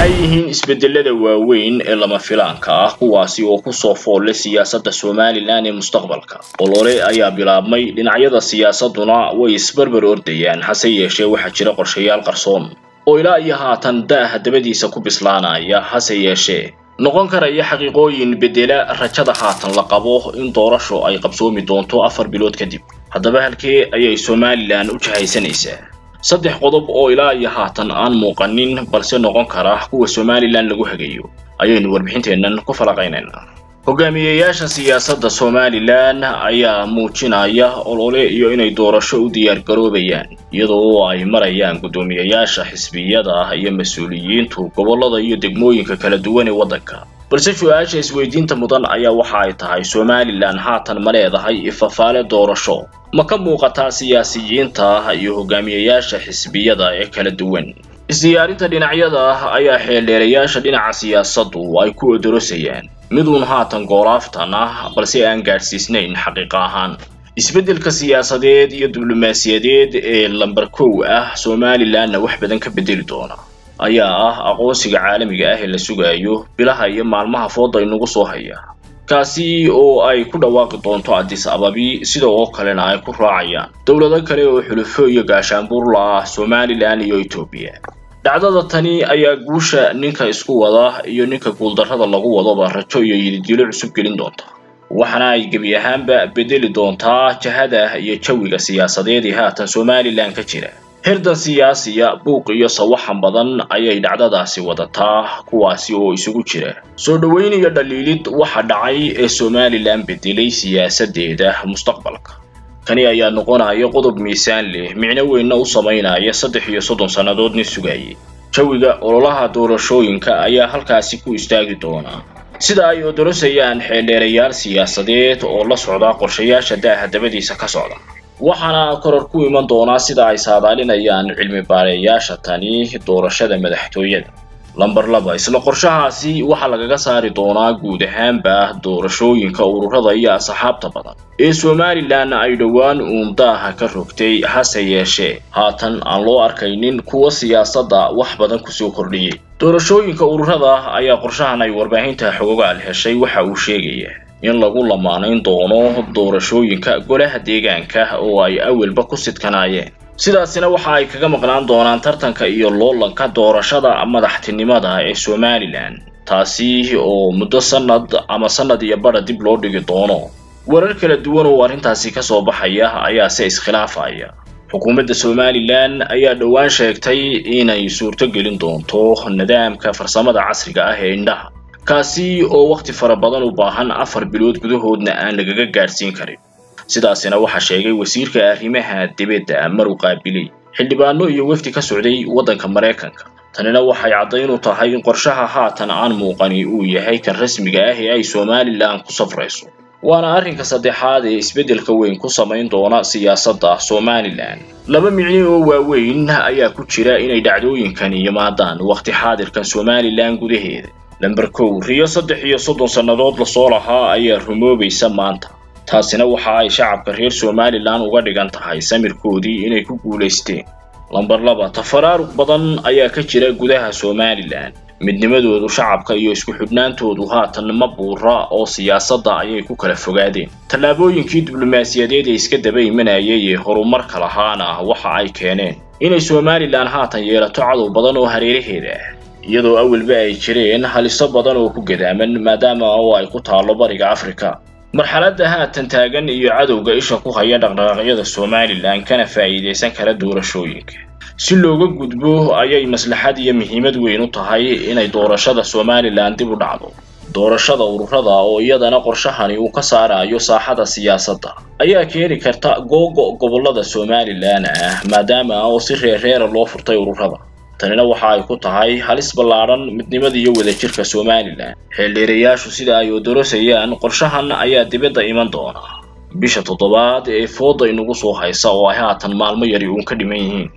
maxay yihiin isbedelada waaweyn ee lama filaanka ah kuwaasi oo kusoo foolle siyaasadda somalilan ee mustaqbalka olole ayaa bilaabmay dhinacyada siyaasaduna way isbarbar ordayaan hase yeeshee waxaa jira qorshayaal qarsoon oo ilaa iyo haatan da'ah dabadiisa ku bislaanaya hase yeeshee noqon karaya xaqiiqooyin bedela rajada haatan la qabo in doorasho ay qabsoomi doonto afar bilood kadib haddaba halkee ayay somalilan u jahaysanaysaa saddex qodob oo ilaa iyo haatan aan muuqanin balse noqon kara kuwa somalilan lagu hagayo ayaynu warbixinteennan ku falaqaynaynaa hogaamiyeyaasha siyaasadda somalilan ayaa muujinaya olole iyo inay doorasho u diyaar garoobayaan iyadoo ay marayaan guddoomiyeyaasha xisbiyada iyo mas-uuliyiintu gobollada iyo degmooyinka kala duwan ee waddanka balse su-aasha isweydiinta mudan ayaa waxa ay tahay somalilan haatan ma leedahay ifafaale doorasho ma ka muuqataa siyaasiyiinta iyo hogaamiyeyaasha xisbiyada ee kala duwan isdiyaarinta dhinacyada ayaa xeeldheerayaasha dhinaca siyaasaddu ay ku odorosayaan miduun haatan goolaaftan ah balse aan gaadhsiisnayn xaqiiqa ahaan isbeddelka siyaasadeed iyo diblomaasiyadeed ee lamber kow ah somalilanna wax badan ka bedeli doona ayaa ah aqoonsiga caalamiga ah ee la sugayo bilaha iyo maalmaha fooda inugu soo haya kaasi oo ay ku dhawaaqi doonto addis ababi sida oo kalena ay ku raacayaan dowlado kale oo xulufo iyo gaashaanbuurla ah somalilan iyo etoobiya dhacdada tani ayaa guusha ninka isku wada iyo ninka guuldarrada lagu wadoba rajo iyo yididilo cusub gelin doonta waxaana ay gebi ahaanba bedeli doontaa jahada iyo jawiga siyaasadeed ee haatan somalilan ka jira hirdan siyaasiya buuq iyo sawaxan badan ayay dhacdadaasi wadataa kuwaasi oo isugu jira soo dhoweyn iyo dhaliilid waxa dhacay ee somalilan bedelay siyaasadeeda mustaqbalka kani ayaa noqonaya qodob miisaan leh micno weynna u samaynaya saddex iyo soddon sannadood nin sugayay jawiga ololaha doorashooyinka ayaa halkaasi ku istaagi doonaa sida ay odorosayaan xeeldheerayaal siyaasadeed oo la socda qorshayaasha daaha dabadiisa ka socda waxaana koror ku iman doonaa sida ay saadaalinayaan cilmi baareeyaasha tani doorashada madaxtooyada lamber laba isla qorshahaasi waxaa lagaga saari doonaa guud ahaanba doorashooyinka ururada iyo asxaabta badan ee somalilan ay dhowaan uun daaha ka rogtay hase yeeshee haatan aan loo arkaynin kuwa siyaasadda wax badan kusoo kordhiyey doorashooyinka ururada ayaa qorshahan ay warbaahinta xogogaal heshay waxa uu sheegaya in lagu lamaanayn doono doorashooyinka golaha deegaanka oo ay awalba ku sidkanaayeen sidaasina waxa ay kaga maqnaan doonaan tartanka iyo loolanka doorashada madaxtinimada ee somalilan taasi oo muddo sanad ama sanad iyo badha dib loo dhigi doono warar kala duwan oo arrintaasi ka soo baxaya ayaase iskhilaafaya xukuumadda somalilan ayaa dhowaan sheegtay inay suurto gelin doonto nidaamka farsamada casriga ah ee indhaha kaasi oo wakhti fara badan u baahan afar bilood gudahoodna aan lagaga gaadhsiin karin sidaasina waxaa sheegay wasiirka arrimaha dibadda maru qaabiley xildhibaano iyo wefdi ka socday waddanka maraykanka tanina waxay caddayn u tahay in qorshaha haatan aan muuqani uu yahay kan rasmiga ah ee ay somalilan ku safrayso waana arrinka saddexaad ee isbeddelka weyn ku samayn doona siyaasadda somalilan laba micni oo waaweyn ayaa ku jira inay dhacdooyinkani yimaadaan wakhti xaadirkan somalilan gudaheeda lamber kow riyo saddex iyo soddon sannadood lasoo lahaa ayaa rumoobaysa maanta taasina waxa ay shacabka reer somalilan uga dhigan tahay samirkoodii inay ku guulaysteen lamber laba tafaraaruq badan ayaa ka jira gudaha somalilan midnimadoodu shacabka iyo isku xidhnaantoodu haatan ma buura oo siyaasadda ayay ku kala fogaadeen tallaabooyinkii diblomaasiyadeed ee iska daba imanayay ee horumarka lahaana waxa ay keeneen inay somalilan haatan yeelato cadow badan oo hareeraheeda ah iyadoo awalba ay jireen haliso badan oo ku gadaaman maadaama oo ay ku taallo bariga afrika marxaladda haatan taagan iyo cadowga isha ku haya dhaqdhaqaaqyada somalilan kana faa'iidaysan kara doorashooyinka si looga gudbo ayay maslaxad iyo muhiimad weyn u tahay inay doorashada somalilan dib u dhacdo doorashada ururada oo iyadana qorshahani uu ka saarayo saaxada siyaasadda ayaa keeni karta googo gobollada somalilan ah maadaama oo si reerreera loo furtay ururada tanina waxa ay ku tahay halis ballaadhan midnimada iyo wadajirka somalilan xeeldheerayaashu sida ay odorosayaan qorshahan ayaa dibadda iman doona bisha toddobaad ee fooda inugu soo haysa oo ay haatan maalmo yari uun ka dhiman yihiin